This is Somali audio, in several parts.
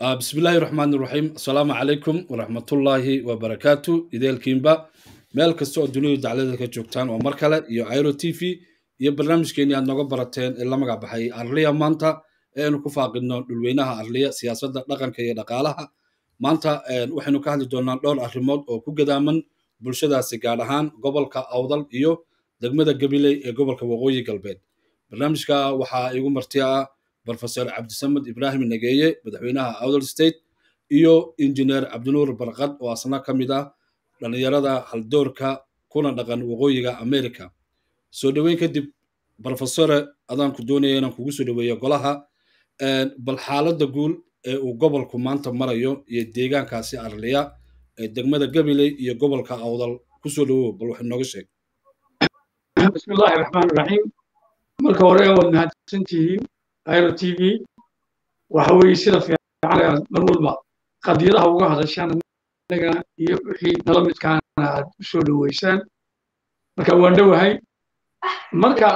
بسم الله الرحمن الرحيم السلام عليكم ورحمة الله وبركاته إذا كيمبا meel kasta oo dunida daclada ka joogtaan waa mar kale iyo iro t v iyo barnaamijkeeni aad nooga barateen ee la magac baxay arliya maanta ee aynu ku faaqidno dhulweynaha arliya siyaasadda dhaqanka iyo dhaqaalaha maanta waxaynu ka hadli doonaa dhowr arrimood oo ku gadaaman bulshadaasi gaar ahaan gobolka awdal iyo degmada gabiley ee gobolka waqooyi galbeed barnaamijka waxaa igu marti ah brofesor cabdisamed ibrahim nageeye madaxweynaha awdal state iyo injineer cabdinuur barqad oo asna ka mid ah dhallinyarada haldoorka kuna dhaqan waqooyiga america soo dhoweyn kadib brofesore adaanku doonaya inaan kugu soo dhoweeyo golaha bal xaaladda guul ee uu gobolku maanta marayo iyo deegaankaasi arliya ee degmada gabiley iyo gobolka awdal kusoo dhowow bal wax inooga sheeg bismillahi raxmaan raxiim marka hore waad mahadsantihiin iro t v waxa weeye sida fiican mar walba qadiyadaha uga hadashaan anaga iyo wixii nala midkaana aad u soo dhoweysaan marka waan dhowahay marka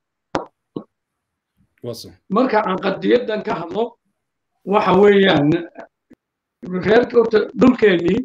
marka aan qadiyadan ka hadlo waxa weeyaan reerka horta dhulkeennii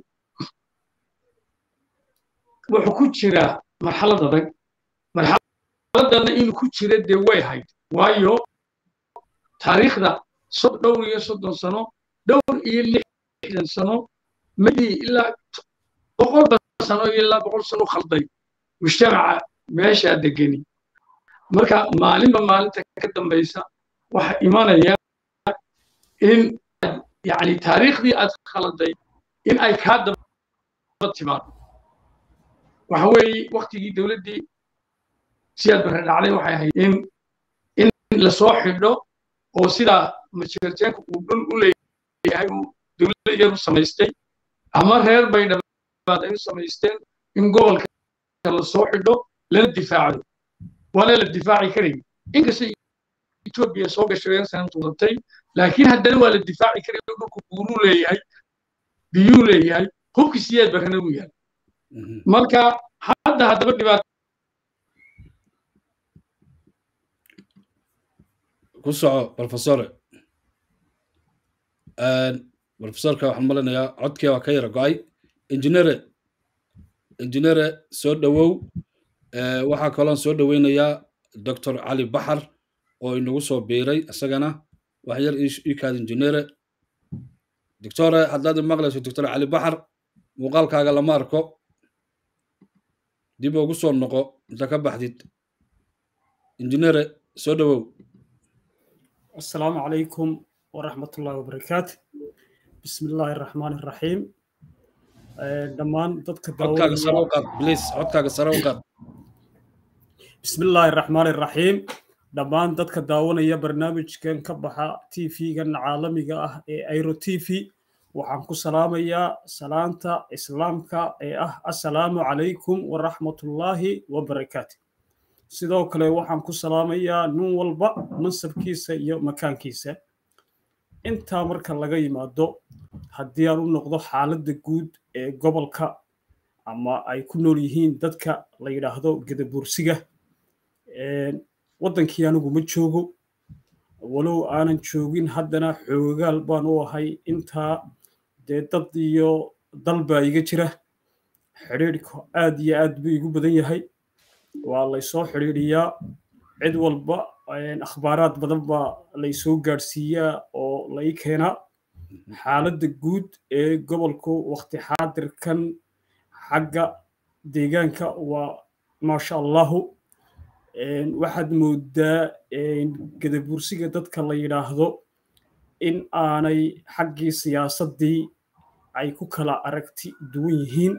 wuxuu ku jiraa marxalad adag marxaladana inuu ku jira dee way hayd waayo taariikhda dhowr iyo soddon sano dhowr iyo lixdan sano madii ilaa boqolba sano iyo ilaa boqol sano khalday mujtamaca meeshaa degeni marka maalinba maalinta ka dambaysa waxa imanaya in yani taariikhdii aad khaladay in ay kaa daba timaado waxa weeye waktigii dowladdii siyaad barre dhacday waxay ahayd in in lasoo xidho oo sidaa majeerteenka uu dhul u leeyahay uu dowladda yar u samaystay ama reer bay dhabaad ay u samaysteen in gobolka lasoo xidho lana difaacdo waana la difaaci karay inkastay etoobiya soo gashadeen sanatuudatay laakiin haddana waa la difaaci karay dhulku buuruu leeyahay biyuu leeyahay hubkii siyaad barrena uu yahay marka hadda haddaba dhibaato ku soco brofesore brofesorka waxaan malinayaa codkii waa ka yara go-ay injineere injineere soo dhowow waxaa kaloon soo dhoweynayaa doctor cali baxar oo inagu soo biiray isagana wax yar ikaad injineere doctore haddaad maqlayso doctor cali baxar muuqaalkaaga lama arko dib ugu soo noqo inta ka baxdid injineere soo dhowow السلام عليكم ورحمة الله وبركاته بسم الله الرحمن الرحيم دمان ضدك codkaaga sare u qaad please codkaaga sare u qaad بسم الله الرحمن الرحيم dhammaan dadka daawanaya barnaamijkan ka baxa tv-gan caalamiga ah ee airo t v waxaan ku salaamayaa salaanta islaamka ee ah assalaamu calaykum waraxmatullaahi wabarakaatu sidoo kale waxaan ku salaamayaa nin walba mansabkiisa iyo makaankiisa intaa marka laga yimaado haddii aan u noqdo xaaladda guud ee gobolka ama ay ku nool yihiin dadka la yidhaahdo gedabuursiga waddankii anigu ma joogo walow aanan joogin haddana xoogaal baan u ahay intaa dee dad iyo dal baa iga jira xidhiidhka aad iyo aad buu igu badan yahay waa laysoo xidhiidhiyaa cid walba akhbaaraad badan baa laysoo gaadhsiiyaa oo lai keenaa xaaladda guud ee gobolku wakti xaadirkan xagga deegaanka waa maasha allahu waxaad moodaa gadabuursiga dadka la yidhaahdo in aanay xaggii siyaasaddii ay ku kala aragti duwan yihiin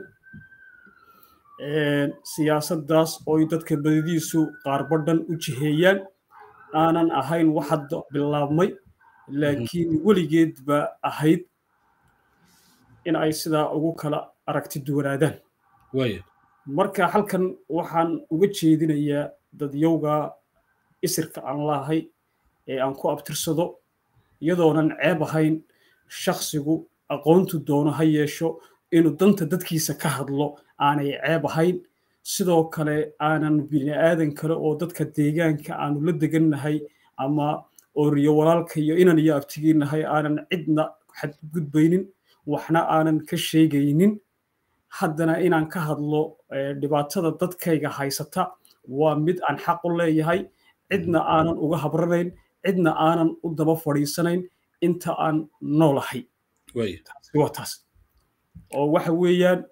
siyaasaddaas ooy dadka badidiisu qaarbadhan u jiheeyaan aanan ahayn wax hadda bilaabmay laakiin weligeed ba ahayd in ay sidaa ugu kala aragti duwanaadaan marka halkan waxaan uga jeedinayaa dadyowga isirka aan laahay ee aan ku abtirsado iyadoonan ceeb ahayn shakhsigu aqoontu doono ha yeesho inuu danta dadkiisa ka hadlo aanay ceeb ahayn sidoo kale aanan bini aadan kale oo dadka deegaanka aanu la degannahay ama ooriyo walaalka iyo inan iyo abtigiinahay aanan cidna xadgudbaynin waxna aanan ka sheegaynin haddana inaan ka hadlo dhibaatada dadkayga haysata waa mid aan xaq u leeyahay cidna aanan uga habranayn cidna aanan u daba fadhiisanayn inta aan noolahay waa taas oo waxa weeyaan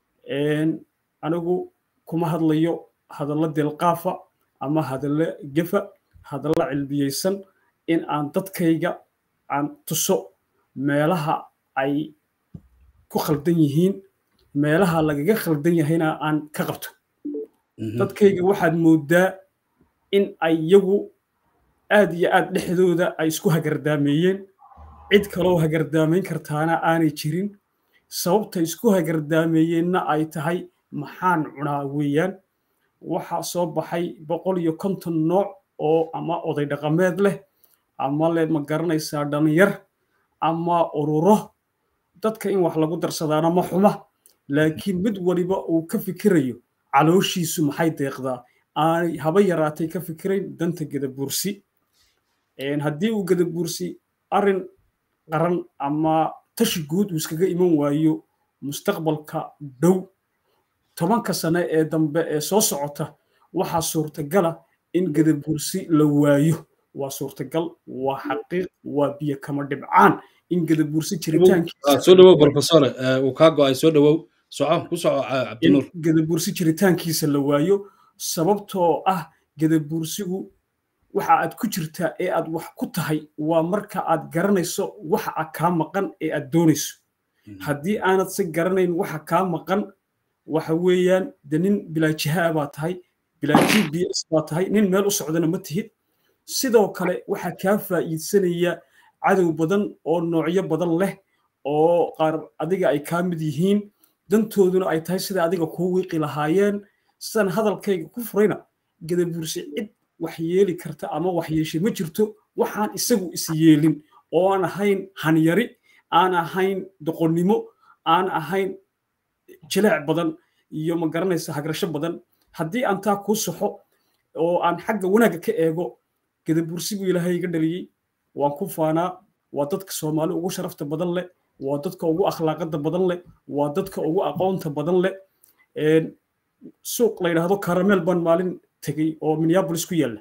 anigu kuma hadlayo hadallo delqaafa ama hadallo gefa hadallo cilbiyeysan in aan dadkayga aan tuso meelaha ay ku khaldan yihiin meelaha lagaga khaldan yahayna aan ka qabto dadkayga waxaad mooddaa in ay iyagu aad iyo aad dhexdooda ay isku hagardaameeyeen cid kaloo hagardaamayn kartaana aanay jirin sababta isku hagardaameeyeenna ay tahay maxaan cunaa weeyaan waxaa soo baxay boqol iyo konton nooc oo ama oday dhaqameed leh ama le ma garanaysaa dhalinyar ama ururo dadka in wax lagu darsadaana ma xuma laakiin mid waliba uu ka fikirayo calooshiisu maxay deeqdaa aanay haba yaraatay ka fikirayn danta gadabuursi haddii uu gadabuursi arrin qaran ama tashi guud uu iskaga iman waayo mustaqbalka dhow tobanka sane ee dambe ee soo socota waxaa suurtagala in gadabuursi la waayo waa suurtagal waa xaqiiq waa biyo kama dhibcaan in gadabuursi jiritaankiisasoo dhawow profesore uu kaa go'ay soo dhawow soco ku soco cabdinuur in gadabuursi jiritaankiisa la waayo sababtoo ah gadabuursigu waxa aad ku jirtaa ee aad wax ku tahay waa marka aad garanayso waxa a kaa maqan ee aad doonayso haddii aanad se garanayn waxa kaa maqan waxa weeyaan de nin bilaajihaa baa tahay bilaa g b s baa tahay nin meel u socdana ma tihid sidoo kale waxaa kaa faa'iidsanaya cadow badan oo noocyo badan leh oo qaar adiga ay kaa mid yihiin dantooduna ay tahay sida adiga kuu wiiqi lahaayeen sidan hadalkayga ku furayna gadabuursi cid wax yeeli karta ama wax yeeshay ma jirto waxaan isagu is yeelin oo aan ahayn hanyari aan ahayn doqonnimo aan ahayn jileec badan iyo ma garanaysa hagrasho badan haddii aan taa kuu saxo oo aan xagga wanaagga ka eego gadabuursi buu ilaahay iga dhaliyey waan ku faanaa waa dadka soomaali ugu sharafta badan leh waa dadka ugu akhlaaqada badan leh waa dadka ugu aqoonta badan leh suuq la yidhaahdo karameel baan maalin tegey oo minneapolis ku yaalla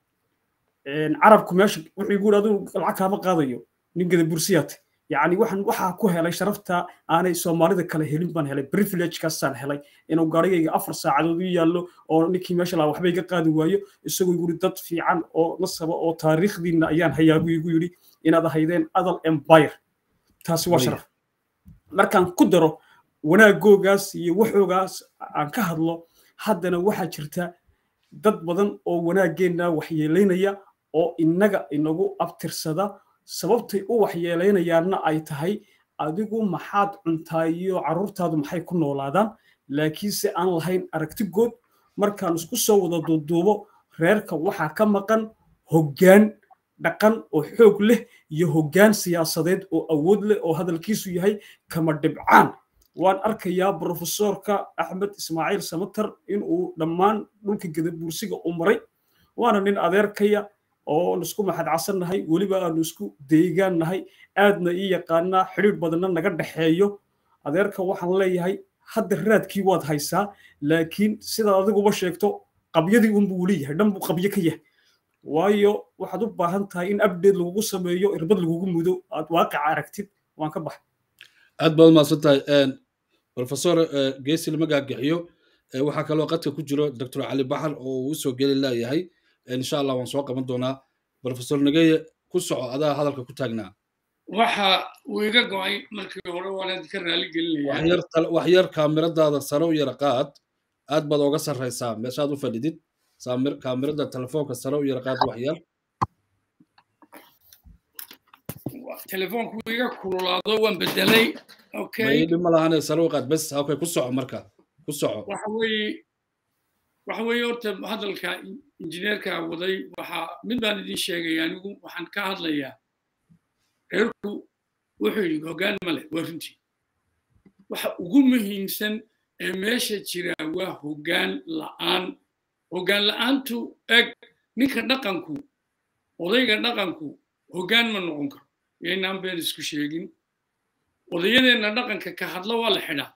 carabku meesha wuxuu igu yidhi adigu lacag kaama qaadayo nin gadabuursiyaate yacni waxaan waxaa ku helay sharafta aanay soomaalida kale helin baan helay privilegekaasaan helay inuu gaarigayga afar saacadood u yaallo oo ninkii meesha lahaa waxba iga qaadi waayo isagoo igu yidhi dad fiican oo nasaba oo taariikhdiinna ayaan hayaa buu igu yidhi inaad ahaydeen adal empire taasi waa sharaf markaan ku daro wanaagoogaas iyo waxoogaas aan ka hadlo haddana waxaa jirta dad badan oo wanaaggeenna waxyeelaynaya oo innaga inagu abtirsada sababtay u waxyeelaynayaanna ay tahay adigu maxaad cuntaa iyo carruurtaadu maxay ku noolaadaan laakiinse aan lahayn aragtigood markaan isku soo wada duuduubo reerka waxaa ka maqan hoggaan dhaqan oo xoog leh iyo hoggaan siyaasadeed oo awood leh oo hadalkiisu yahay kama dhibcaan waan arkayaa brofesorka axmed ismaaciil samatar inuu dhammaan dhulka gadabuursiga u maray waana nin adeerkaya oo isku maxadcasannahay weliba aanu isku deegaan nahay aadna ii yaqaanaa xidhiir badanna naga dhexeeyo adeerka waxaan leeyahay hadda raadkii waad haysaa laakiin sidaad adiguba sheegto qabyadii unbuu leeyahay dhan buu qabyo ka yahay waayo waxaad u baahan tahay in abdeed lagugu sameeyo irbad lagugu mudo aad waaqica aragtid waan ka baxay aad baad umahadsan tahay profesor geesi lama gaagaxiyo waxaa kaloo qadka ku jiro doctor cali baxar oo uu usoo geli laayahay insha allah waan soo qaban doonaa profesor nageye ku soco adaa hadalka ku taagnaa waxa uu iga go'ay markii hore waanaad ka raali gelinaya wax yar kaamiradaada sare u yara qaad aad baad oga sarraysaa meeshaad u fadhidid kaamirada telefoonka sare u yara qaad wax yar telefoonku iga kululaado waan bedelay mayidhi ma lahane sare u qaad bes okay ku soco marka ku soco waxa weeye waxa weeye horta hadalka injineerka waday waxa mid baan idin sheegaya anigu waxaan ka hadlayaa reerku wuxuu yidhi hoggaan ma leh waa runtii waxa ugu muhiimsan ee meesha jira waa hoggaan la'aan hoggaan la'aantu eg ninka dhaqanku odayga dhaqanku hoggaan ma noqon karo yaynaan been isku sheegin odayadeenna dhaqanka ka hadlo waa la xidhaa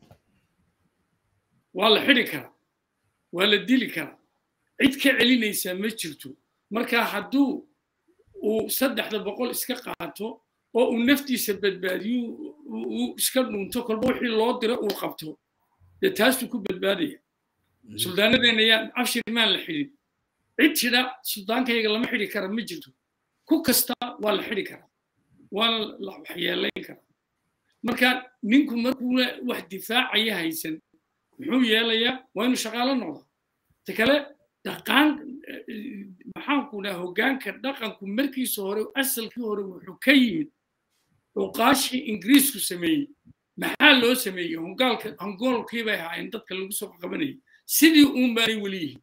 waa la xidhi karaa waa la dili karaa cid ka celinaysaa ma jirto marka hadduu uu saddexda boqol iska qaato oo uu naftiisa badbaadiyo uu iska dhunto kolba wixii loo diro uu qabto dee taasuu ku badbaadaya suldaanadeena yaa cabshir maan la xidhin cid tidha suldaankayaga lama xidhi kara ma jirto ku kasta waa la xidhi karaa waa la waxyeelayn karaa marka ninku markuu wax difaacaya haysan muxuu yeelayaa waa inuu shaqaalo noqdaa ta kale dhaqaan maxaanku dhaha hoggaanka dhaqanku markiisa hore asalkii hore wuxuu ka yimid cuqaashii ingiriisku sameeyey maxaa loo sameeyey hongaalka hongoolkii bay ahaayeen dadka lagu soo qabanayay sidii uun baanay weli yihiin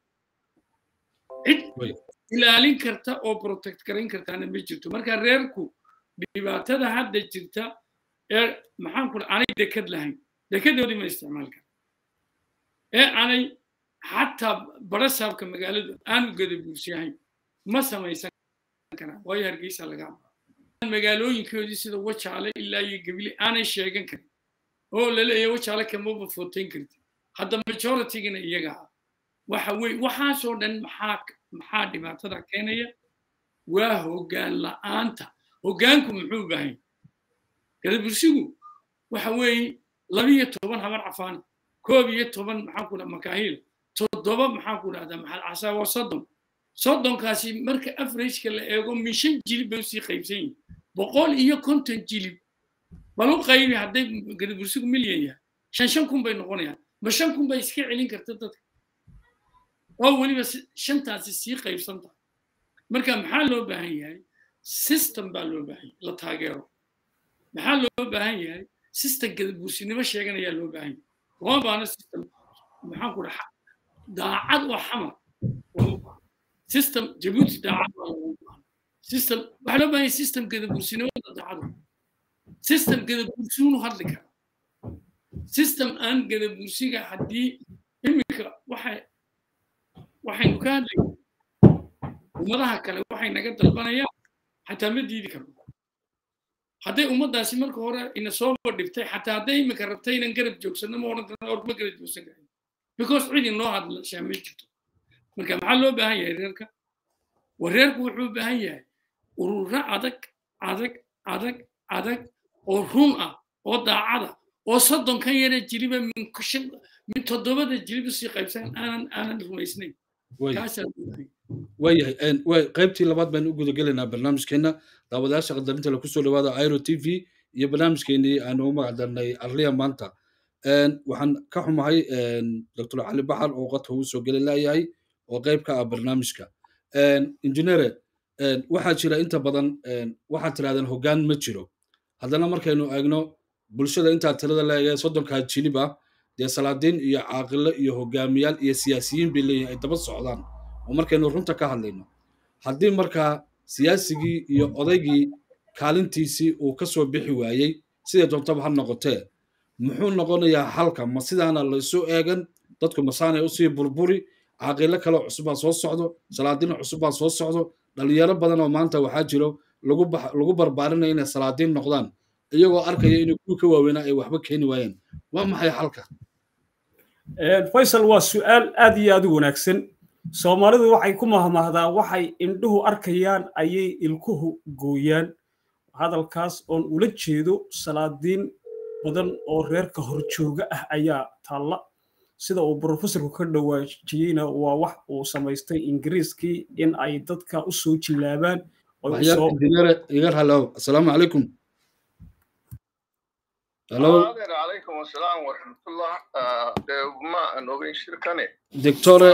cid ilaalin karta oo protect garayn kartaana ma jirto marka reerku dhibaatada hadda jirta ee maxaanku dhaha aanay dekad lahayn dekadoodii ma isticmaal kara ee aanay xataa barasaabka magaaladu aanu gada buursiyahayn ma samaysan karaan waayo hargeysa laga magaalooyinkoodii sida wajaale ilaa iyo gabile aanay sheegan karin oo laleeyahay wajaale kamaba footayn karti hadda majoritygina iyaga ah waxa weye waxaasoo dhan maxaa maxaa dhibaatada keenaya waa hoggaan la'aanta hoggaanku muxuu bahay gadabursigu waxa weeye labiyo toban habar cafaana koob iyo toban maxaan ku dhaha makaahiil toddoba maxaan ku dhahdaa maxal casaa waa soddon soddonkaasi marka averageka la eego min shan jilib bay usii qaybsan yihin boqol iyo konton jilib bal u qaybi hadday gadabursigu milyan yahay shan shan kun bay noqonayaan ma shan kun bay iska celin karta dadka oo weliba shantaasi sii qaybsan tahay marka maxaa loo baahan yahay system baa loo baahan yahay la taageero maxaa loo baahan yahay system gadabursinimo sheeganayaa loo baahan yahay lama baana system maxaan ku dhaha daacad oo xamar system jabuuti daacad baa lagu baahan system waxaa loo baahan yahay system gadabursinimada daacad system gadabursiinu hadli kara system aan gadabursiga haddii iminka waxay waxaynu ka hadlayna ummadaha kale waxay naga dalbanayaan xataa ma diidi karno hadday ummaddaasi marka hore ina soo dhibtay xataa hadday iminka rabtay inan garab joogsano ma odhan karno or ma garab joogsan karin because cid inoo hadlashaa ma jirto marka maxaa loo baahan yahay reerka war reerku wuxuu u baahan yahay ururo adag adag adag adag oo run ah oo daacada oo soddonkan yara jiliba min toddobada jiliba sii qaybsan aanan aanan rumaysnayn waayahay qaybtii labaad baynu u gudagelaynaa barnaamijkeenna daawadayaasha qadarinta laku soo dhawaada iro t v iyo barnaamijkeenii aanu u magacdarnay arliya maanta waxaan ka xumahay doctor cali baxar oo qadka uu soo geli laayahay oo qayb ka ah barnaamijka injineere waxaa jira inta badan waxaad tirahdeen hoggaan ma jiro haddana markaynu eegno bulshada intaa tirada leegee soddonkaa jilib ah dee salaadiin iyo caaqilo iyo hogaamiyaal iyo siyaasiyiin bay leeyihin ay daba socdaan oo markaynu runta ka hadlayno haddii markaa siyaasigii iyo odaygii kaalintiisii uu ka soo bixi waayey siday doontaba ha noqotee muxuu noqonayaa xalka ma sidaana laysoo eegan dadku masaanay usii burburi caaqilo kale cusubbaa soo socdo salaadiin cusubbaa soo socdo dhalinyaro badan oo maanta waxaa jiro lagu barbaarinaya inay salaadiin noqdaan iyagoo arkaya inay kuwii ka waaweynaa ay waxba keeni waayeen waa maxay xalka faysal waa su'aal aad iyo aad u wanaagsan soomaalidu waxay ku mahmahdaa waxay indhuhu arkayaan ayay ilkuhu gooyaan hadalkaas oon ula jeedo salaadiin badan oo reerka horjooga ah ayaa taalla sida uu brofesorku ka dhawaajiyeyna waa wax uu samaystay ingiriiskii in ay dadka u soo jilaabaan igar halow asalaamu calaykum halo calaykum asalaam waraxmatullah ma aan ogeyn shirkane doctore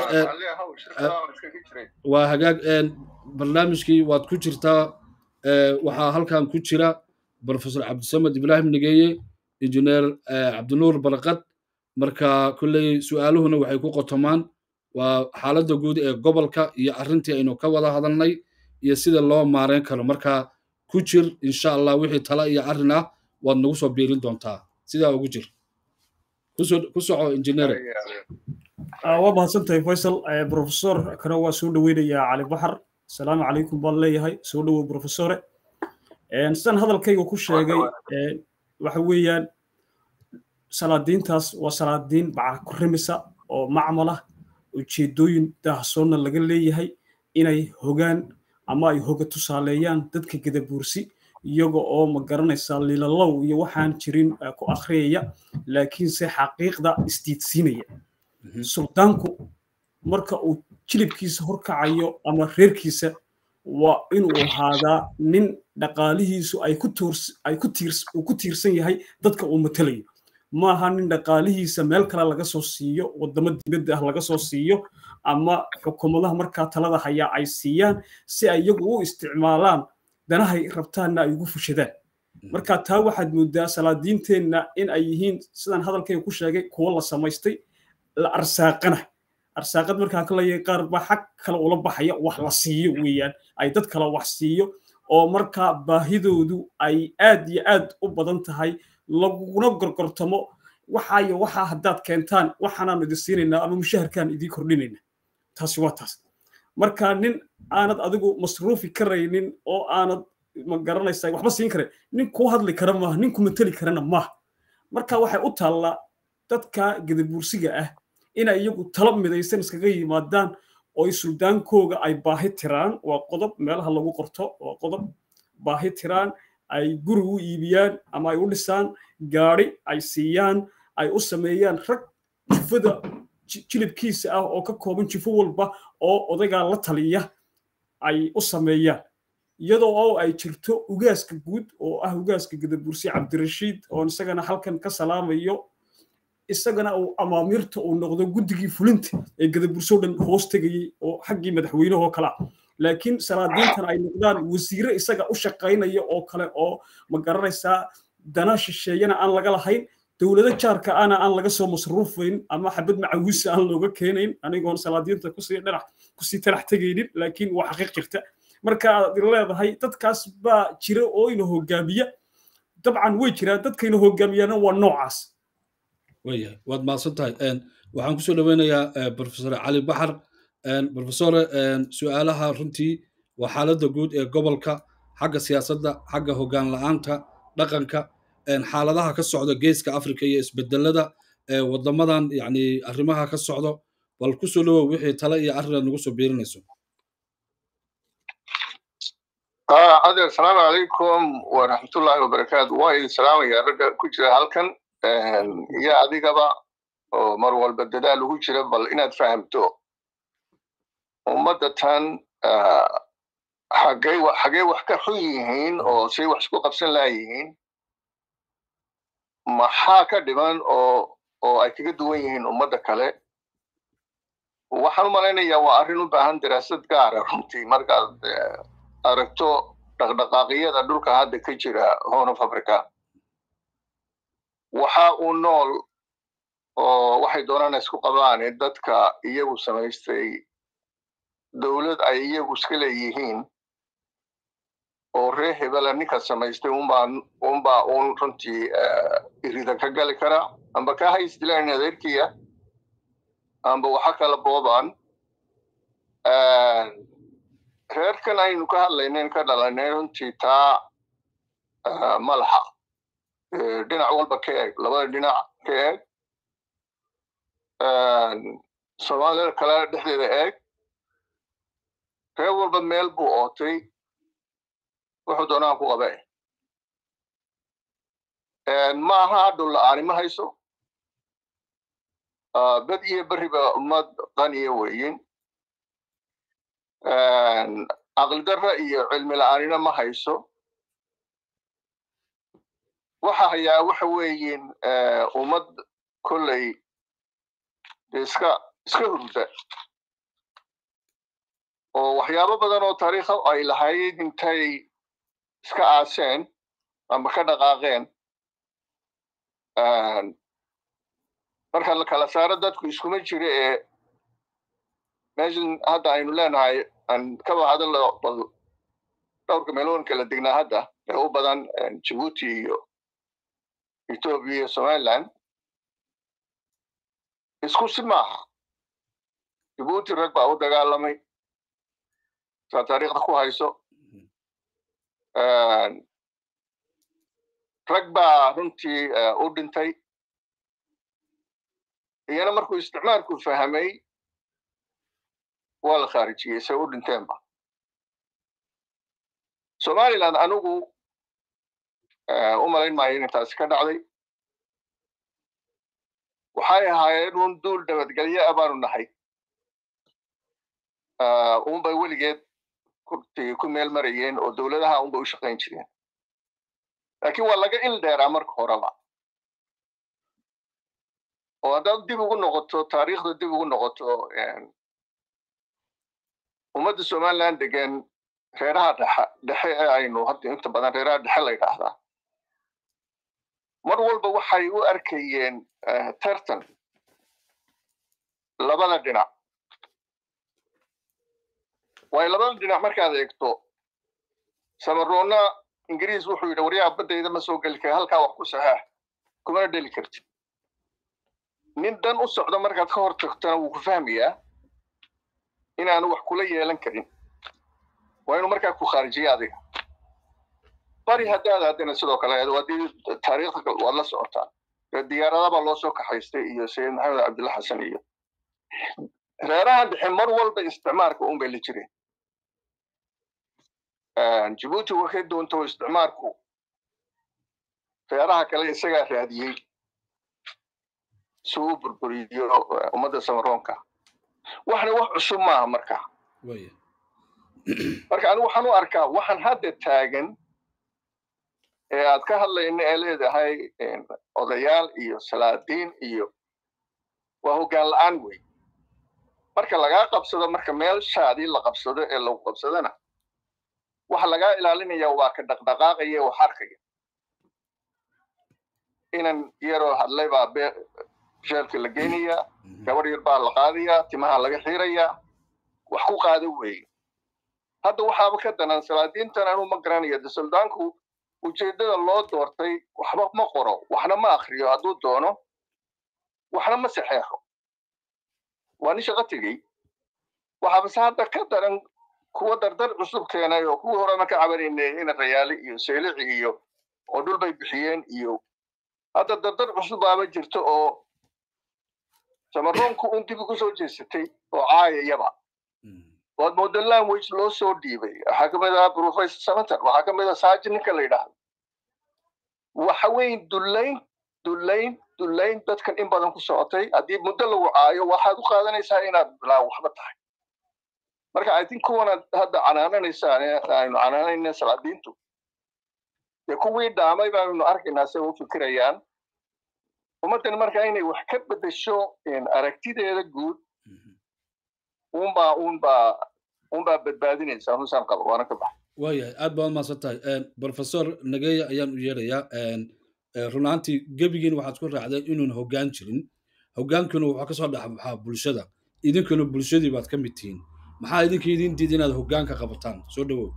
waa hagaag barnaamijkii waad ku jirtaa waxaa halkan ku jira professor cabdisamed ibraahim nigeeye injineer cabdinuur barqad marka kolley su'aaluhuna waxay ku qotomaan waa xaaladda guud ee gobolka iyo arrintii aynu ka wada hadalnay iyo sida loo maareyn karo marka ku jir insha allah wixii tala iyo arrin ah waad nagu soo biirin doontaa sidaa ugu jir ku soco injineer waa mahadsantahay faysal professor kana waa soo dhoweynayaa cali baxar asalaamu calaykum baan leeyahay soo dhowow professore sidaan hadalkayga ku sheegay waxa weeyaan salaadiintaas waa salaadiin baca ku rimisa oo macmal ah ujeedooyin daahsoonna laga leeyahay inay hogaan ama ay hoga tusaaleeyaan dadka gadabuursi iyaga oo ma garanaysaa lilalow iyo waxaan jirin ku akhriyaya laakiinse xaqiiqda isdiidsiinaya suldaanku marka uu jilibkiisa horkacayo ama reerkiisa waa inuu ahaadaa nin dhaqaalihiisu ay ku tiirsan yahay dadka uu matalayo maaha nin dhaqaalihiisa meel kale laga soo siiyo waddamo dibadda ah laga soo siiyo ama xukuumadaha markaa talada hayaa ay siiyaan si ay iyagu u isticmaalaan danahay rabtaanna ay ugu fushadaan marka taa waxaad moodaa salaadiinteenna in ay yihiin sidaan hadalkayga ku sheegay kuwo la samaystay la arsaaqana arsaaqad markaa ka leeyahay qaar baa xag kale ula baxaya wax la siiyo weeyaan ay dad kale wax siiyo oo markaa baahidoodu ay aad iyo aad u badan tahay laguna gorgortamo waxaayo waxaa haddaad keentaan waxaanaanu idin siinaynaa ama mushaharkaan idiin kordhinayna taasi waa taas marka nin aanad adigu masruufi karaynin oo aanad ma garanaysaa waxba siin karayn nin kuu hadli kara maaha nin ku mateli karana maaha marka waxay u taallaa dadka gadabuursiga ah inay iyagu talo midaysan iskaga yimaadaan oo suldaankooga ay baahi tiraan waa qodob meelaha lagu qorto waa qodob baahi tiraan ay guri u iibiyaan ama ay u dhisaan gaadhi ay siiyaan ay u sameeyaan rag jifada jilibkiisa ah oo ka kooban jifo walba oo odaygaa la taliya ay u sameeyaan iyadoo oo ay jirto ugaaska guud oo ah ugaaska gadabursi cabdirashiid oon isagana halkan ka salaamayo isagana uu amaamirta uu noqdo guddigii fulinta ee gadaburso dhan hoos tegayey oo xaggii madaxweynehoo kale ah laakiin salaadiintan ay noqdaan wasiire isaga u shaqaynaya oo kale oo ma garanaysaa dana shisheeyana aan laga lahayn dowlado jaarka ana aan laga soo masruufayn ama xabad macawisa aan looga keenayn anigoon salaadiinta kusii dhinac kusii talax tegaynin laakiin waa xaqiiq jirta marka aad leedahay dadkaas baa jira oo ina hogaamiya dabcan way jiraan dadkayna hogaamiyaana waa noocaas wayahay waad mahadsan tahay waxaan kusoo dhaweynayaa profesor cali baxar profesore su-aalaha runtii waa xaaladda guud ee gobolka xagga siyaasadda xagga hoggaan la-aanta dhaqanka xaaladaha ka socda geeska africa iyo isbedelada wadamadan yani arrimaha ka socdo bal kusoo dhawow wixii tale iyo arrin aad nagu soo biirinayso adeer asalaamu calaykum waraxmatullaahi wabarakaatu waa idin salaamaya ragga ku jira halkan iyo adigaba oo mar walba dadaal ugu jira bal inaad fahamto ummadda tan xagee xagee wax ka xun yihiin oo say wax isku qabsan laayihiin maxaa ka dhiman oo oo ay kaga duwan yihiin ummadda kale waxaan u malaynayaa waa arrin u baahan daraasad gaara runtii markaad aragto dhaqdhaqaaqyada dhulka hadda ka jira horn of africa waxa uu nool oo waxay doonaan isku qabaane dadka iyagu samaystay dowlad ay iyagu iska leeyihiin oo ree hebela ninka samaystay unbaa unbaa uun runtii irida ka gali kara amba ka haysdilaan adeerkiya amba waxa kala boobaan reerkan aynu ka hadlaynayn ka dhalanay runtii taa ma laha dhinac walba ka eeg labada dhinac ka eeg soomaalida kale dhexdeeda eeg reer walba meel buu ootay wuxuu doonaan ku qabe ma aha hadhow la-aani ma hayso bad iyo beriba ummad qaniya weyin caqlidarra iyo cilmi la-aanina ma hayso waxa hayaa waxa weeyin ummad kolley iska iska hurda oo waxyaabo badan oo taariikha ay lahayd intay iska aaseen ama ka dhaqaaqeen marka la kala saaro dadku iskuma jiro ee meeshan hadda aynu leenahay aan kaba hadallo bal dhowrka meeloonka la degnaa hadda ee u badan jibuuti iyo ethoobia iyo somaliland isku si maaha jibuuti rag baa u dagaalamay saa taariikhda ku hayso rag baa runtii u dhintay iyana markuu isticmaalku fahmay waa la khaarijiyey say u dhinteenba somaliland anigu u malayn maayo inay taasi ka dhacday waxay ahaayeen un duul nabadgelyo ah baanu nahay unbay weligeed ku meel marayeen oo dowladaha unbay u shaqayn jireen laakiin waa laga il dheeraa marka horeba oo haddaad dib ugu noqoto taariikhda dib ugu noqoto ummadda somaliland degan reeraha dhexe dhexe ee aynu hadda inta badan reeraha dhexe la yidhaahdaa mar walba waxay u arkayeen tartan labada dhinac waayo labada dhinac markaad eegto samaroonna ingiriis wuxuu yidhi waryaha baddayda ma soo geli kara halkaa wax ku saxaax kumana dheli karti nin dan u socdo markaad ka hor tagtona wuu ku fahmayaa inaanu wax kula yeelan karin waa inuu markaa ku khaarijiyo adiga bari haddaad haddana sidoo kale haddii taariikhda waad la socotaa diyaaradabaa loo soo kaxaystay iyo sayid maxamed cabdulla xasan iyo reeraha dhexe mar walba isticmaarka un bay la jireen jibuuti waxay doonto isticmaarku reeraha kale isagaa raadiyey si uu burburiyo ummadda samaroonka waxna wax cusub maaha marka marka anigu waxaan u arkaa waxaan hadda taagan ee aad ka hadlayna ee leedahay odayaal iyo salaadiin iyo waa hoggaan la-aan wey marka lagaa qabsado marka meelshaadii la qabsado ee lagu qabsadona waxa lagaa ilaalinaya waa ka dhaqdhaqaaqaya wax arkaya inan yaroo hadlay baa jeelka la geynayaa gabadh yar baa la qaadayaa timaha laga xiirayaa wax ku qaada weeye hadda waxaaba ka danan salaadiintan anuu ma garanayo de suldaanku ujeeddada loo doortay waxba ma qoro waxna ma akriyo hadduu doono waxna ma saxeexo waa nin shaqo tegey waxaabase hadda ka daran kuwa dardar cusub keenay oo kuwii horena ka cabanaynay ina rayaali iyo seelici iyo oo dhul bay bixiyeen iyo hadda dardar cusub baaba jirto oo samaroonku un dib ugu soo jeesatay oo caayayaba waad mooda language loo soo dhiibay waxaa ka mid ah professor samater waxaa ka mid ah saaji ninka la yidhaahdo waxa weeye dullayn dullayn dullayn dadkan in badan ku socotay haddii muddo lagu caayo waxaad u qaadanaysaa inaad bilaa waxba tahay marka i think kuwanaad hadda canaananaysaan aynu canaanayna salaadiintu dee kuwii dhaamay baanu arkaynaa say u fikirayaan ummaddan marka inay wax ka bedesho aragtideeda guud unbaa unbaa unbaa badbaadinaysa rusaan qaba waana ka baxa waayahay aad baad umahadsan tahay professor nageya ayaan u yeerayaa run ahaantii gebigiin waxaad ku raacdeen inuun hoggaan jirin hoggaankuna wuxuu kasoo dhexbaxaa bulshada idinkuna bulshadii baad ka mid tihiin maxaa idinka idin diida inaad hoggaanka qabataan soo dhawow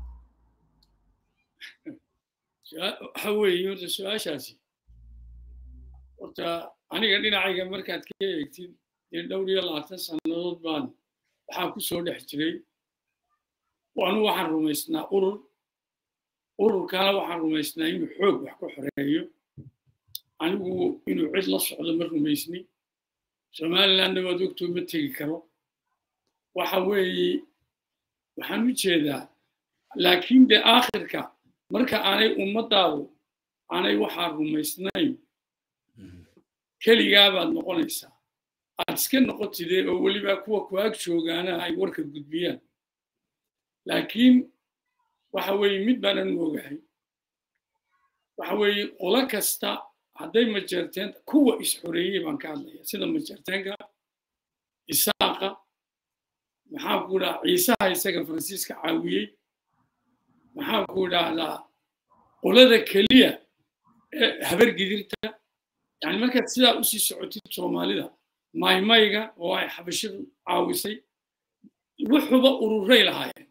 waxa weeye horta su-aashaasi horta aniga dhinacayga markaad ka eegtid dee dhowr iyo labaatan sannadood baan waxaa ku soo dhex jiray anu waxaan rumaysnaa urur ururkana waxaan rumaysnaa inuu xoog wax ku xoreeyo anigu inuu cid la socdo ma rumaysni somalilandna waad ogtoo ma tegi karo waxa weeye waxaan u jeedaa laakiin dee aakhirka marka aanay ummaddaadu aanay waxaa rumaysnayn keligaa baad noqonaysaa aad iska noqotidee oo weliba kuwa ku-ag joogaana ay warka gudbiyaan laakiin waxa weeye mid baanan ogahay waxa weeye qolo kasta hadday majeerteen kuwa is-xoreeyey baan ka hadlaya sida majeerteenka isaaqa maxaan ku idhaha ciisaha isaga faransiiska caawiyey maxaan ku idhaahdaa qolada keliya ee habar gidirta yani markaad sidaa usii socotid soomaalida maymayga oo ay xabashadu caawisay wuxuba ururay lahaayeen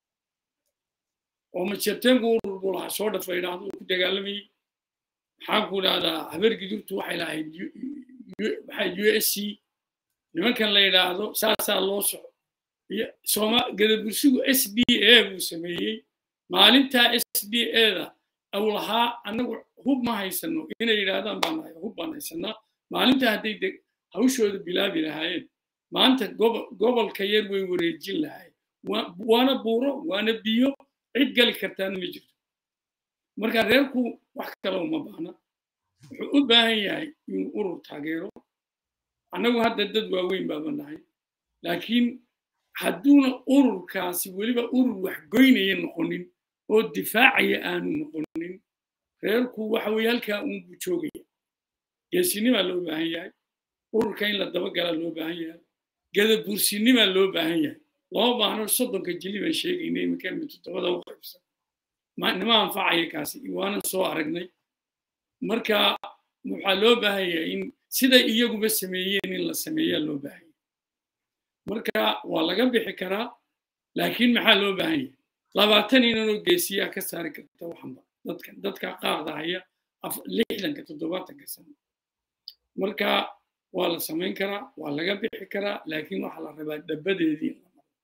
oo majeerteenku urur buu lahaa soo dhafa idhaahdo uu ku dagaalamayey maxaan ku idhahdaa habar gidurtu waxay lahayd maxay u s c nimankan la yidhaahdo saasaa loo soco iyo sooma gadabursigu s d a buu sameeyey maalintaa s d a da aw lahaa annagu hub ma haysano inay yidhaahdaan baan nahay hub baan haysanaa maalinta hadday de hawshooda bilaabi lahaayeen maanta gobolka yar way wareejin lahaayeen waana buuro waana biyo cid gali kartaana ma jirto marka reerku wax kale uma baahna wuxuu u baahan yahay inuu urur taageero annagu hadda dad waaweyn baaba nahay laakiin hadduuna ururkaasi weliba urur wax goynaya noqonin oo difaacaya aanu noqonin reerku waxa weye halkaa uunbuu joogaya geesinimaa loo baahan yahay ururka in la dabagalaa loo baahan yahay gadabuursinimaa loo baahan yahay lama baahno soddonka jili baan sheegaynay iminkaan toddobada u qaybsan nima anfacaya kaasi waanan soo aragnay marka waxaa loo baahan yahay in siday iyaguba sameeyeen in la sameeyaa loo baahan yahay marka waa laga bixi karaa laakiin maxaa loo baahan yahay labaatan inanoo geesiyaa ka saari karta waxanba dadka dadka qaaqda haya lixdanka toddobaatanka sano marka waa la samayn karaa waa laga bixi karaa laakiin waxaa la rabaa dhabadeedii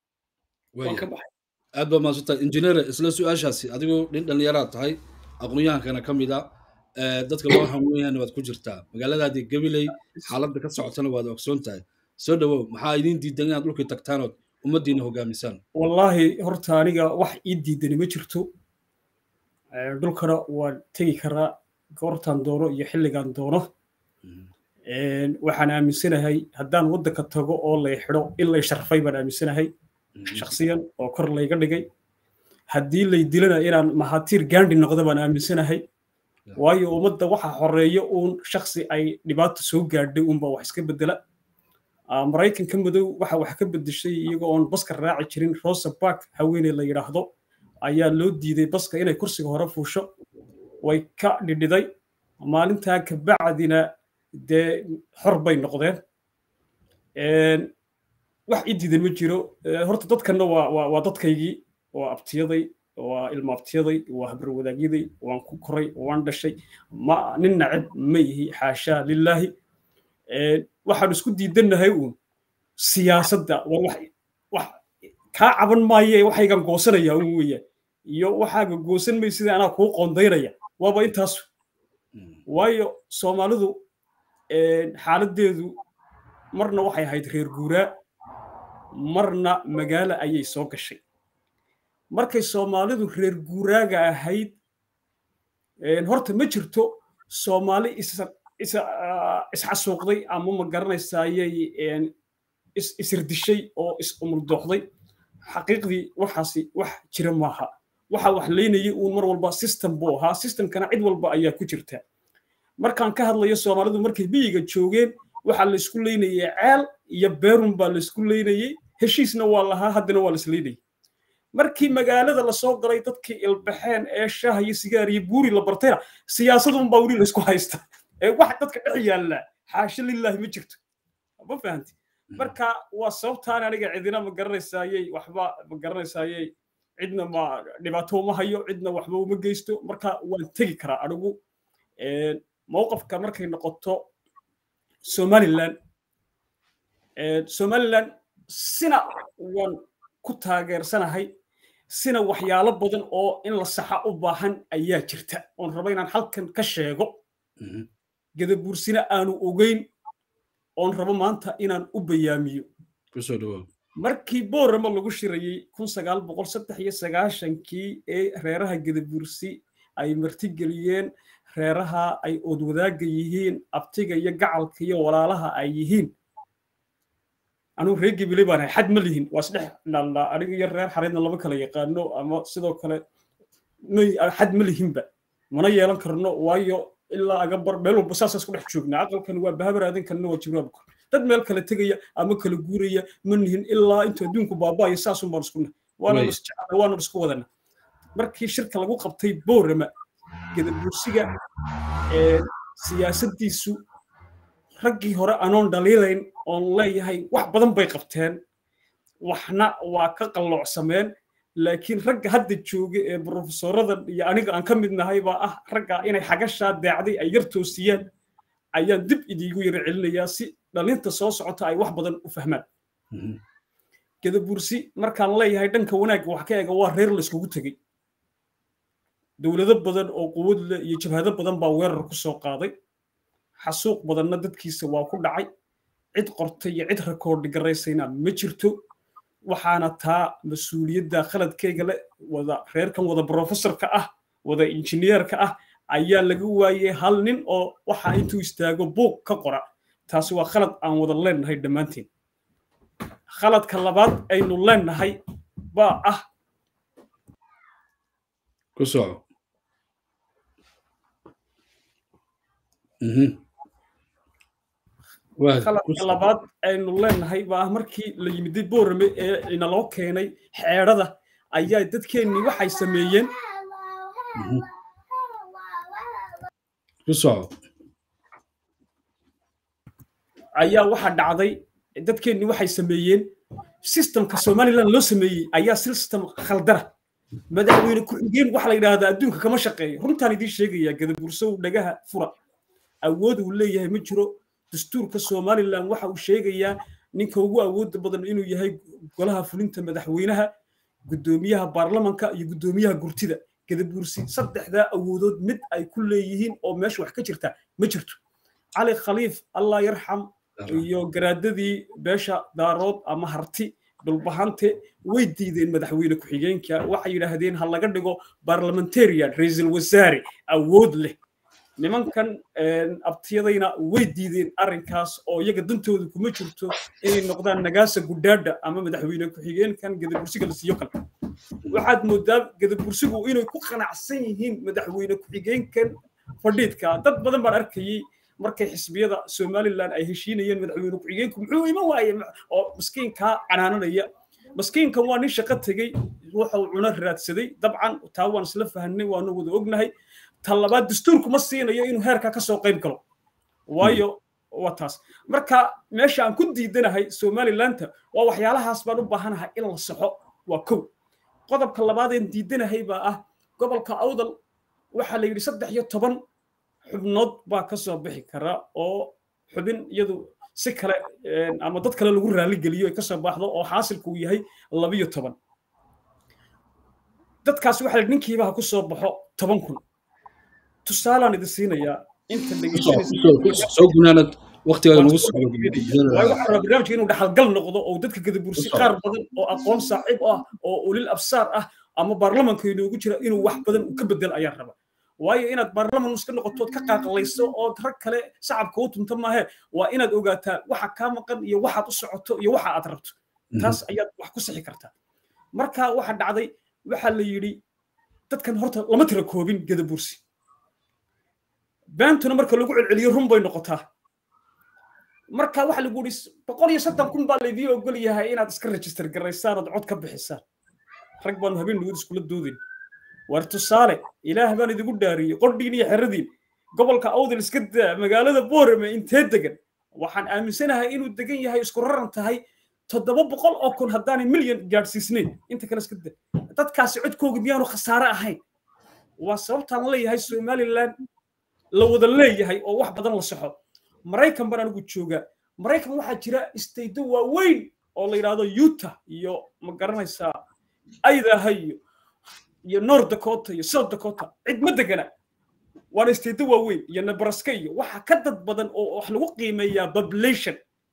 aad baa maadsantahay injineer isla su-aashaasi adigu nin dhallinyaraad tahay aqoon-yahankana ka mid a dadka loo hamuuyana waad ku jirtaa magaaladaadii gabiley xaaladda ka socotana waad ogsoon tahay soo dhawow maxaa idiin diidan inaad dhulkii tagtaanood ummaddiina hogaamisaan wallaahi horta aniga wax ii diidani ma jirto dhulkana waan tegi karaa goortaan doono iyo xilligaan doono waxaan aaminsanahay haddaan waddanka tago oo lay xidho in lay sharfay baan aaminsanahay shakhsiyan oo kor layga dhigay haddii lay dilana inaan mahatiir gaandhi noqdo baan aaminsanahay waayo ummadda waxa horeeya uun shakhsi ay dhibaato soo gaadhay uunba wax iska bedela maraykanka madow waxa wax ka bedeshay iyagoo oon baska raaci jirin rosa bark haweeney la yidhaahdo ayaa loo diiday baska inay kursiga hore fuusho way ka dhidhiday maalintaa kabacdina dee xor bay noqdeen wax ii diidan ma jiro horta dadkanna waa dadkaygii waa abtiyaday waa ilma abtiyaday waa habar wadaagyaday waan ku koray waan dhashay ma nin nacib ma yihi xaashaa lilaahi waxaan isku diidannahay uun siyaasadda war wax kaa caban maaye waxaygan goosanaya un weeyaan iyo waxaaga goosan may sida anaa kuu qoondaynaya waaba intaasu waayo soomaalidu xaaladdeedu marna waxay ahayd reer guuraa marna magaalo ayay soo gashay markay soomaalidu reer guuraaga ahayd horta ma jirto soomaali isxasuuqday ama ma garanaysayay isirdishay oo is-umuldooxday xaqiiqdii waxaasi wax jira maaha waxa wax leynayay uun mar walba system buu ahaa systemkana cid walba ayaa ku jirta markaan ka hadlayo soomaalidu markay biyiga joogeen waxaa la isku leynayay ceel iyo beerun baa la isku leynayey heshiisna waa lahaa haddana waa la isleynayay markii magaalada lasoo galay dadkii ilbaxeen ee shaah iyo sigaar iyo buuri la bartayna siyaasadun baa weli laysku haysta ee wax dadka dhex yaalla xaasho lilaahi ma jirto ma fahanti marka waa sababtaan aniga cidina ma garanaysayey waxba ma garanaysayey cidna ma dhibaato uma hayo cidna waxba uma geysto marka waan tegi karaa anigu mowqafka markay noqoto somaliland somaliland sina waan ku taageersanahay sina waxyaalo badan oo in la saxa u baahan ayaa jirta oon raba inaan halkan ka sheego gadabuursina aanu ogeyn oon rabo maanta inaan u bayaamiyo markii boorama lagu shirayey kun sagaal boqol saddex iyo sagaashankii ee reeraha gadabuursi ay martigeliyeen reeraha ay oodwadaaga yihiin abtiga iyo gacalka iyo walaalaha ay yihiin anugu reer gebile baan ahay xad ma lihin waa isdhex dhaalnaa aniga iyo reer xareedna lama kala yaqaano ama sidoo kale xad ma lihinba mana yeelan karno waayo ilaa aga bar meel walba saasa isku dhex joognaa aqalkan waa bahabar aadankanna waa jibraabku dad meel kale tegaya ama kala guuraya ma nihin ilaa intuu adduunku baabaayo saasun baan isku nahay waana isjecana waana isku wadana markii shirka lagu qabtay boorama gadabuursiga siyaasaddiisu raggii hore anoon dhaliilayn oon leeyahay wax badan bay qabteen waxna waa ka qalloocsameen laakiin ragga hadda jooga ee brofesorada iyo aniga aan ka mid nahay baa ah ragga inay xagashaa daacday ay yar toosiyaan ayaan dib idiigu yara celinayaa si dhalinta soo socota ay wax badan u fahmaan gadabuursi markaan leeyahay dhanka wanaagga wax ka eega waa reer layskugu tegey dowlado badan oo quwad leh iyo jabhado badan baa weerar ku soo qaaday xasuuq badanna dadkiisa waa ku dhacay cid qortay iyo cid rekoordi garaysayna ma jirto waxaana taa mas-uuliyadda khaladkeyga le wada reerkan wada brofessorka ah wada injineerka ah ayaa laga waayey hal nin oo waxa intuu istaago buuq ka qora taasi waa khalad aan wada leennahay dhammaanteen khaladka labaad aynu leennahay baa ah ku soco khaladka labaad aynu leennahay baa ah markii la yimiday boorame ee inaloo keenay xeedhada ayaa dadkeennii waxay sameeyeen ku soco ayaa waxa dhacday dadkeennii waxay sameeyeen systemka somaliland loo sameeyey ayaa system khaldara madaxweyne ku-xigeen waxa la yidhaahdaa adduunka kama shaqeeyo runtaan idiin sheegayaa gadabursow dhagaha fura awood uu leeyahay ma jiro dastuurka somaliland waxa uu sheegayaa ninka ugu awoodda badan inuu yahay golaha fulinta madaxweynaha guddoomiyaha baarlamanka iyo guddoomiyaha gurtida gadabursi saddexdaa awoodood mid ay ku leeyihiin oo meesha wax ka jirta ma jirto cali khaliif allah yarxam iyo garaadadii beesha daarood ama harti dhulbahante way diideen madaxweyne ku-xigeenka waxay yidhaahdeen ha laga dhigo barlamentarian ra-iisul wasaare awood leh nimankan abtiyadayna way diideen arrinkaas oo iyaga dantooda kuma jirto inay noqdaan nagaasa gudhaadha ama madaxweyne ku-xigeenkan gadabursiga la siiyo kale waxaad moodaa gadabursigu inay ku qanacsan yihiin madaxweyne ku-xigeenkan fadhiidka dad badan baan arkayey markay xisbiyada somaliland ay heshiinayeen madaxweyne ku-xigeenku muxuu iman waaye oo maskiinkaa canaananaya maskiinkan waa nin shaqo tegey wuxuu cuno raadsaday dabcan taa waan isla fahanay waanu wada ognahay ta labaad dastuurku ma siinayo inuu heerkaa ka soo qayb galo waayo waa taas marka meesha aan ku diidanahay somalilanta waa waxyaalahaas baan u baahanahay in la saxo waa kow qodobka labaadeen diidanahay baa ah gobolka awdal waxaa la yidhi saddex iyo toban xubnood baa ka soo bixi kara oo xubin iyadu si kale ama dad kale lagu raaligeliyo ay ka soo baxdo oo xaasilku uu yahay labiyo toban dadkaas waxaa la ninkiiba ha ku soo baxo toban kun tusaalaan idin siinayaa inta soo gunaanad waqtigaada nagu barnaamijka inuu dhaxalgal noqdo oo dadka gadabursi qaar badan oo aqoon saaxiib ah oo ulil absaar ah ama baarlamanka inoogu jira inuu wax badan ka bedel ayaa raba waayo inaad baarlaman iska noqotood ka qaaqlayso oo rag kale shacabka u tunta maahe waa inaad ogaataa waxa kaa maqan iyo waxaad u socoto iyo waxa aad rabto taas ayaad wax ku sixi kartaa marka waxa dhacday waxaa la yidhi dadkan horta lama tira koobin gadabursi beentuna marka lagu celceliyo run bay noqotaa marka waxa lagu yidhi boqol iyo soddon kun baa laydii ogol yahay inaad iska register garaysaan ood cod ka bixisaan rag baanu habeen nugud iskula doodin war tusaale ilaah baan idigu dhaariyey qordhiin iyo xeradiin gobolka awdal iska daa magaalada boorame intee degan waxaan aaminsanahay inuu degan yahay isku raran tahay toddoba boqol oo kun haddaanay milyan gaadhsiisnayn inta kale iska da dadkaasi codkooga miyaanu khasaare ahayn waa sababtaan leeyahay somaliland la wada leeyahay oo wax badan la soxo maraykan baan anigu joogaa maraykan waxaa jira istaydo waaweyn oo la yidhaahdo utah iyo ma garanaysaa aydaha iyo iyo north dakota iyo south dakota cid ma degana waana istaydo waaweyn iyo nebraska iyo waxa ka dad badan oo wax lagu qiimeeyaa population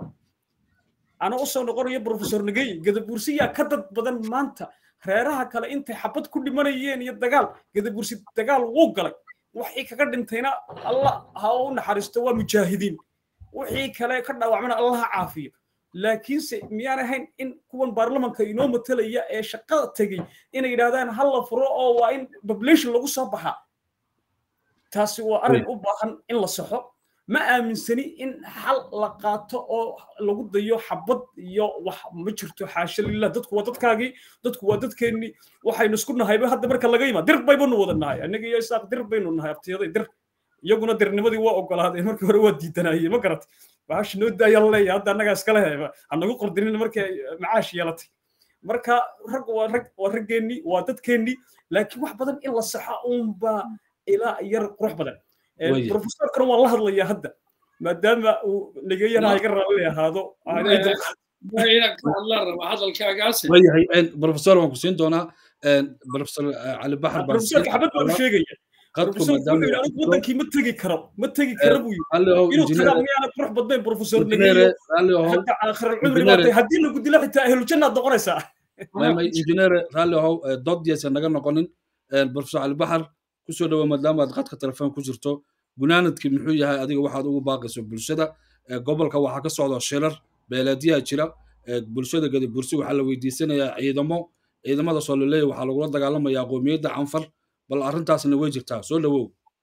ana usoo noqonayo professor nagey gadabursiyaa ka dad badan maanta reeraha kale intay xabad ku dhimanayeen iyo dagaal gadabursi dagaal wuu galay wixii kaga dhintayna allah ha u naxariisto waa mujaahidiin wixii kale ka dhaawacmana allah ha caafiyo laakiinse miyaan ahayn in kuwan baarlamanka inoo matalaya ee shaqada tegey inay yidhahdaan ha la furo oo waa in population lagu soo baxaa taasi waa arrin u baahan in la saxo ma aaminsani in xal la qaato oo lagu dayo xabad iyo wax ma jirto xaasha lilah dadku waa dadkaagii dadku waa dadkeennii waxaynu isku nahayba hadda marka laga yimaa dir baybanu wada nahay annaga iyo isaaq dir baynu nahay abtiyaday dir iyaguna dirnimadii waa ogolaadeen markii hore waa diidanayeen ma garat bahasha noo daaya leeya hadda annagaa iskale heba hanagu qordinin markay macaash yeelatay marka rag waa rag waa raggeennii waa dadkeennii laakiin wax badan in la saxo uunbaa ilaa yar qurux badan professorkana waan la hadlayaa hadda maadaama uu nageyana iga raalli ahaado inaan ka hadlaan raba hadalkaagaasi wayahay professor waan ku siin doonaa professor cali baxar baa professorka xabad baa u sheegaya qadku professorku wuxuu yidhi anigu wadankii ma tegi karo ma tegi karo buu yidhi inuu tagaa miyaana qurux badnayn professor nageeyo hadda aakhir alcumri baatay haddii lagu dilo xitaa ahlujannaad noqonaysaa injineer raalli ahow doodiyaysa naga noqonin professor cali baxar kusoo dhawo maadaama aad qadka telefoon ku jirto gunaanadkii muxuu yahay adiga waxaad ugu baaqayso bulshada gobolka waxaa ka socda shirar beeleedyaha jira bulshada gadi bursi waxaa la weydiisanayaa ciidamo ciidamadaasoo laleeyahy waxaa lagula dagaalamayaa qoomiyadda canfar bal arrintaasna way jirtaa soo dhawow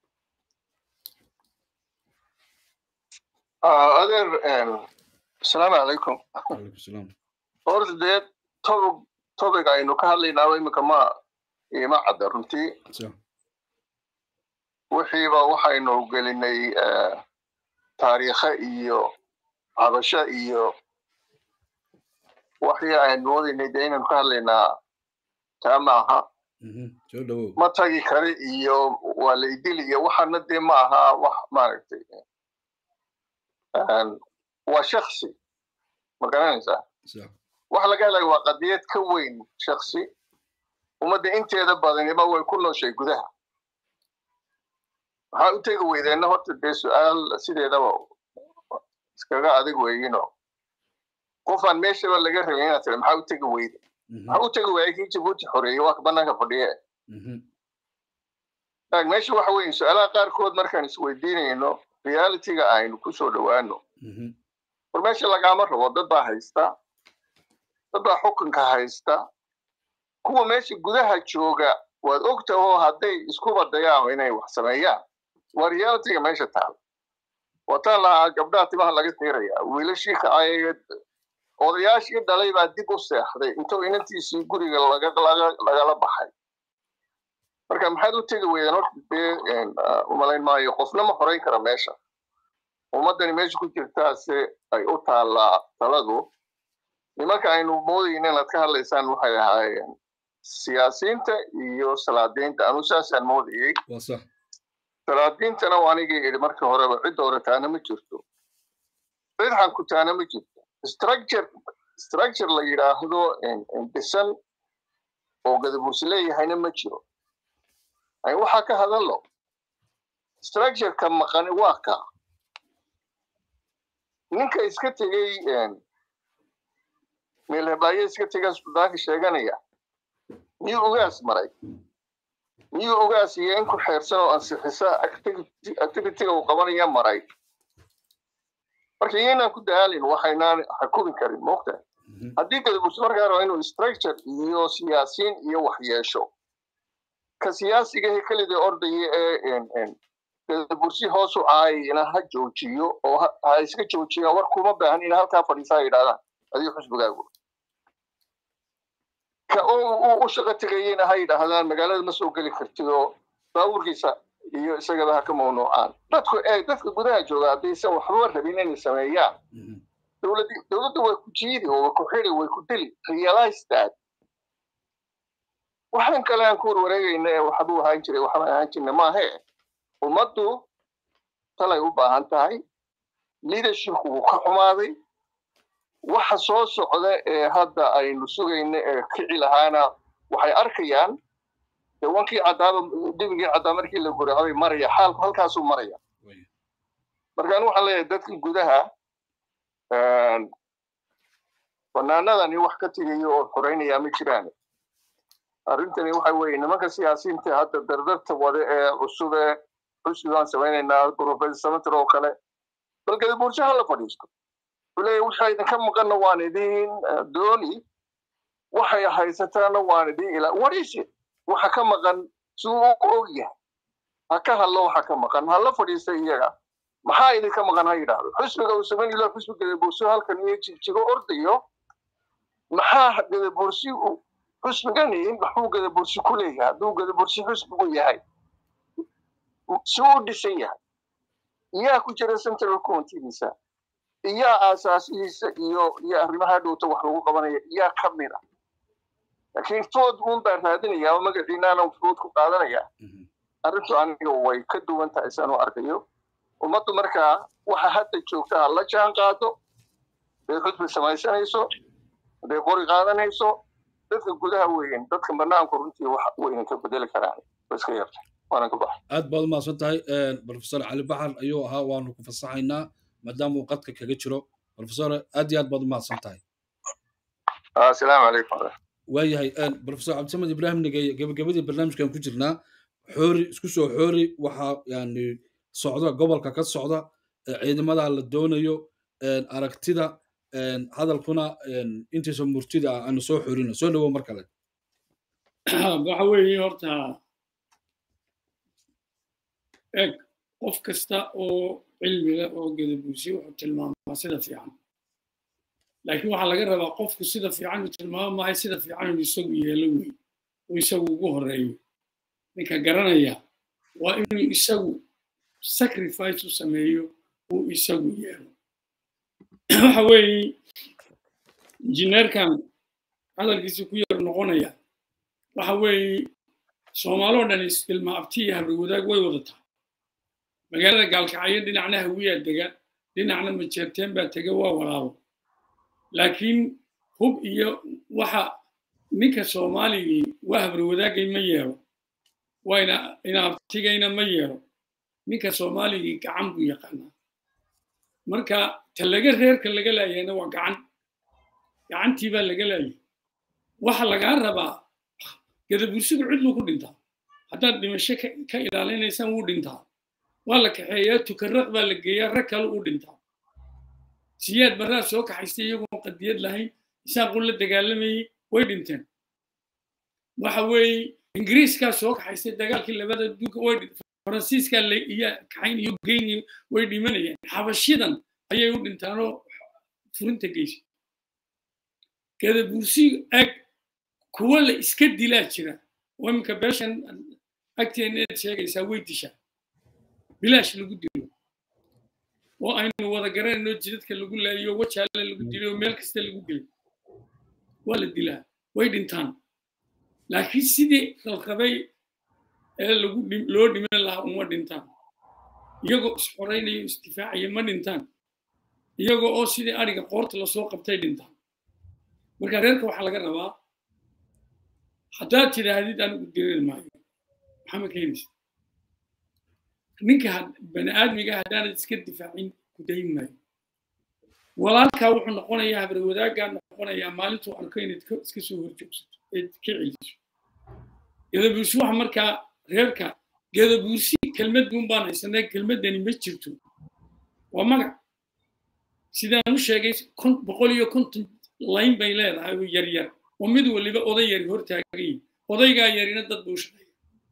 adeer asalaamu calaykum horta dee tobig tobig aynu ka hadlaynaaba iminka ma ima cadda runtii wixiiba waxaynu gelinay taariikhe iyo cabasho iyo waxii aynu moodaynay dee inaynu ka hadlaynaa taa maaha ma tagi kari iyo waa la idili iyo waxaana dee ma aha wax maaragtay waa shaksi ma garanaysaa waxa laga helaya waa qadiyad ka weyn shaksi ummadda inteeda badaniba way ku nooshay gudaha maxaa u tegi weydeenna horta dee su-aal sideedaba iskaga adag weeyino qofaan meeshaba laga rabin inaad tiri maxaa u tegi weyde maxaa u tegi waayay kii jabuuti xoreeyey waa banaanka fadhiye meesha waxa weeye su-aalaha qaarkood markaan isweydiinayno realityga aynu ku soo dhowaano war meesha lagaama rabo dad baa haysta dad baa xukunka haysta kuwa meesha gudaha jooga waad ogta oo hadday iskuba dayaan inay wax sameeyaan waa realityga meesha taal wataan lahaa gabdhaha timaha laga tiiraya wiilashii kacay odayaashii dhalay baa dib u seexday intuu inantiisii guriga lagala baxay marka maxaad u tegi weydeen horta dee umalayn maayo qofna ma xorayn kara meesha ummaddani meesha ku jirtaase ay u taallaa taladu nimanka aynu moodayna inaad ka hadlaysaan waxay ahaayeen siyaasiyiinta iyo salaadiinta anu saasaan moodayey salaadiintana waa anigii idhi markii horeba cidda hore taana ma jirto cid xankutaana ma jirto structure structure la yidhaahdo dhisan oo gadabuursi leeyahayna ma jiro waxaa ka hadallo structureka maqani waa ka ninka iska tegey meelhabaaye iska tegay suldaanka sheeganaya miyuu ugaas maray miyuu ugaas iyo in ku xeersan oo ansixisa activityga uu qabanaya maray marka iyaynaan ku daalin waxaynaan xakumi karin moogta haddii gadabuursi markaa raba inuu structure iyo siyaasiyiin iyo wax yeesho ka siyaasigahe kelida ordaya ee gadabursi hoos u caayina ha joojiyo oo ha iska joojiyaan war kuma baahan in halkaa fadhiisa ha yidhahdaan adiga xusbigaagu ka u shaqo tegayena ha yidhaahdaan magaalada ma soo geli kartid oo baabuurkiisa iyo isagaba ha ka mamnuucaan dadku ee dadka gudaha jooga haddaysan waxba rabin inay sameeyaan dowladda way ku jiidi oo way ku xidi way ku dili realize that waxaan kale aan ku warwareegayna ee waxbuu ahaan jiray waxbaan ahaan jirna maahe ummaddu talay u baahan tahay leadershipku wuu ka xumaaday waxa soo socda ee hadda aynu sugayna ee kici lahaana waxay arkayaan dee wankii caddaaba dhibigii caddaa markii la guracday maraya xaalku halkaasuu maraya markaan waxaan leeyahay dadka gudaha banaanadani wax ka tegayo oo xoreynaya ma jiraan arrintani waxa weeye nimanka siyaasiyiinta hadda dardarta wade ee cusub ee xusbigaan samaynaynaa professor samater oo kale bal gadabuursho ha la fadhiisto wuxuu leeyahy waxa idinka maqanna waan idin dooni waxay haysataana waan idin ilaa what is it waxa ka maqan siduu u og yahay ha ka hadlo waxa ka maqan ha la fadhiista iyaga maxaa idinka maqan ha yidhaahdo xusbiga uu samayn ilaa xusbi gadabuurso halkan iyo jigjigo ordayo maxaa gadabuursi xusbigani maxuu gadabursi ku leeyahay hadduu gadabursi xusbigu yahay si uu dhisan yahay iyaa ku jira central committeediisa iyaa aasaasihiisa iyo iyo arrimaha dhowta wax lagu qabanaya iyaa ka mid ah laakiin food uun baa raadinaya oo magaciinaana food ku qaadanaya arrintu aniga way ka duwan tahay saan u arkayo ummaddu markaa waxa hadda joogta ha la jaan qaado haday xusbi samaysanayso hadday qori qaadanayso dadka gudaha weyn dadka banaanku runtii wax weynan ka bedeli karaan waa iska yarta waanan ka baxay aad baad umahadsan tahay profesor cali baxar ayuu ahaa waanu ku fasaxaynaa maadaama uu qadka kaga jiro profesor aad iyo aad baad umahadsan tahay asalaamu calaykum waayahay profesor cabdisamed ibrahim nigey gebagabadii barnaamijkan ku jirnaa xoori isku soo xoori waxaa yani socda gobolka ka socda ciidamada la doonayo aragtida hadalkuna intiisa murtida ah aanu soo xorino soo dhawo mar kale waxa weeye horta eg qof kasta oo cilmi leh oo gadabuusi wuxuu tilmaamaa sida fiican laakiin waxaa laga rabaa qofku sida fiican uu tilmaamo maahay sida fiican inuu isagu yeelo wey uu isagu ugu horeeyo ninka garanaya waa inuu isagu sacrifice u sameeyo uu isagu yeelo waxa weeye injineerkan hadalkiisa ku yar noqonaya waxa weeye soomaaloo dhan istilma abti iyo habri wadaag way wada tahay magaalada gaalkacyo dhinacna hawiyaa dega dhinacna majeerteen baa tega waa walaalo laakiin hub iyo waxa ninka soomaaligii waa habri wadaagay ma yeelo wayna inaabtigayna ma yeelo ninka soomaaligii gacan buu yaqaanaa marka ta laga reerka laga laayahayna waa gacan gacantii baa laga laayay waxa lagaa rabaa gadabursigu cidluu ku dhintaa haddaad dhimasho ka ilaalinaysaan wuu dhintaa waa la kaxeeyaa tukaraq baa la geeyaa rag kale uu dhintaa siyaad barraa soo kaxaystay iyagoon qadiyad lahayn isaaquu la dagaalamayey way dhinteen waxa weeye ingiriiskaa soo kaxaystay dagaalkii labada adduunka way faransiiskaa iyo kaxayn iyo geyn way dhimanayeen xabashidan ayay u dhintaanoo furinta geysa gadabursi ag kuwa la iska dilaa jira oo iminka beeshan agteeneed sheegaysaa way dishaa bilaash lagu dilo oo aynu wada garanayno jidadka lagu laayo wajaale lagu dilo oo meel kasta lagu dilo waa la dilaa way dhintaan laakiin sidii qalqabay ee lagu loo dhiman lahaa uma dhintaan iyagoo isxoraynaya isdifaacaya ma dhintaan iyagoo oo sidii ariga qoorta lasoo qabtay dhintaan marka reerka waxaa laga rabaa haddaad tidhaahdid anigu dirir maayo maxaa ma keenaysa ninka bani aadmiga haddaanad iska difaacin ku dayin maayo walaalkaa wuxuu noqonayaa habre wadaaggaa noqonayaa maalintuu arko inaad iska soo horjoogsato eed ka celiso gadabuursi waxa markaa reerka gadabuursi kelmad buun baan haysanaa kelmaddani ma jirto waa magac sidaan u sheegay boqol iyo konton layn bay leedahay oo yar yar oo mid waliba oday yari hortaagay odaygaa yarina dad buu shaqeeya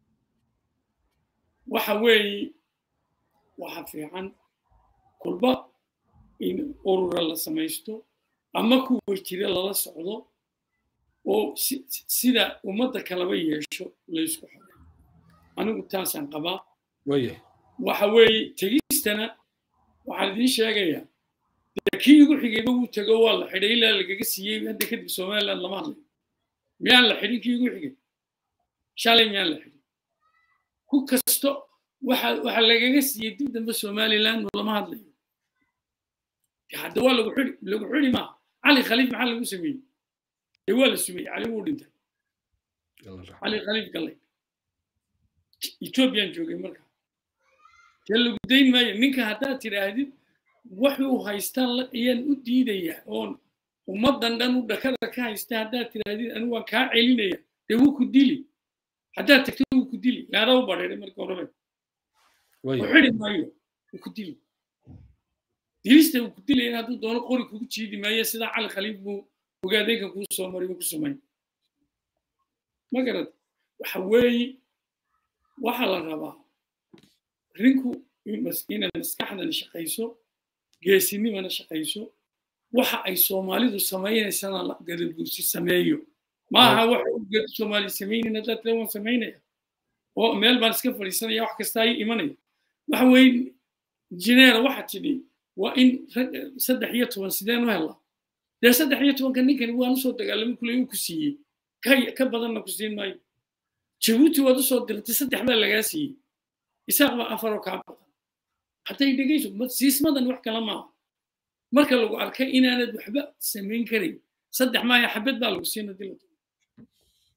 waxa weeye waxa fiican kulba in urura la samaysto ama kuwa jira lala socdo oo sida ummadda kalaba yeesho laysku xoray anigu taasaan qabaa waxa weeye tegistana waxaan idiin sheegayaa kii igu xigayba wuu tego waa la xidhay ilaa lagaga siiyey hadda kadib somaliland lama hadlayo miyaan la xidhin kii igu xigay shalay miyaan la xidhin ku kasto waxa waxa lagaga siiyey dib dambe somaliland lama hadlayo hadda waa lagu xidhi lagu xidhi maaha cali khaliif maxaa lagu sameeyey dee waa la sumeyey cali wuu dhintay cali khaliif gallay ethoobiyan joogay marka dee lagu dayn maayo ninka haddaad tidhaahdid wuxuu haystaan ayaan u diidaya oon ummaddan dhan u dhakada ka haysta haddaad tidhaahdid anigu waan kaa celinaya dee wuu ku dili haddaad tagto wuu ku dili laada u badheeray marka horebe u xidi maayo wuu ku dili dilista uu ku dilayana hadduu doono qori kugu jiidi maayo sidaa cali khaliif buu ogaadeenka kuu soo maray ku samayn ma garad waxa weeye waxaa la rabaa rinku inaad maskaxdana shaqayso geesinimana shaqayso waxa ay soomaalidu samaynaysana gadabuursi sameeyo maaha waxa uu soomaali samaynayn haddaad tira waan samaynaya oo meel baan iska fadhiisanaya wax kasta ay imanaya waxa weeye injineera waxa tidhi waa in saddex iyo toban sideen u helaa dee saddex iyo tobanka ninkani waan usoo dagaalamay kuley uu ku siiyey ka badanna ku siin maayo jabuuti waad usoo dirtay saddex baa lagaa siiyey isaaq baa afaroo kaa badan hadday dhegayso siismadan wax kala maaha marka lagu arkay inaanad waxba samayn karayn saddex maaya xabad baa lagu siina dilata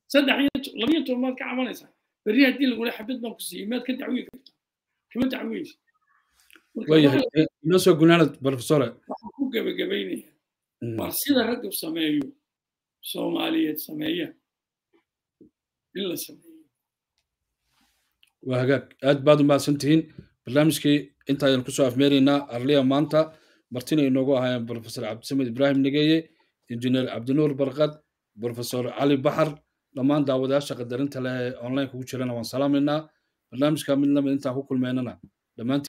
saddex iyo labiyo toban maad ka cabanaysaa berri haddii lagula xabad baan ku siiyey maad ka dacwii kartaa kama dacweysa waayahay inoo soo gunaanad profesore waxaan ku gebagabaynaya waa sida ragga sameeyo soomaaliyeed sameeya in la sameeyo waa hagaag aad baad u mahadsan tihiin barnaamijkii inta ayaan kusoo afmeeraynaa arliya maanta martina inoogu ahaayeen profesor cabdisamed ibraahim negeeye injineer cabdinuur barkad profesor cali baxar dhammaan daawadayaasha qadarinta leh ee online kugu jirana waan salaamaynaa barnaamijka mid lamid intaan ku kulmeynana dhammaantiin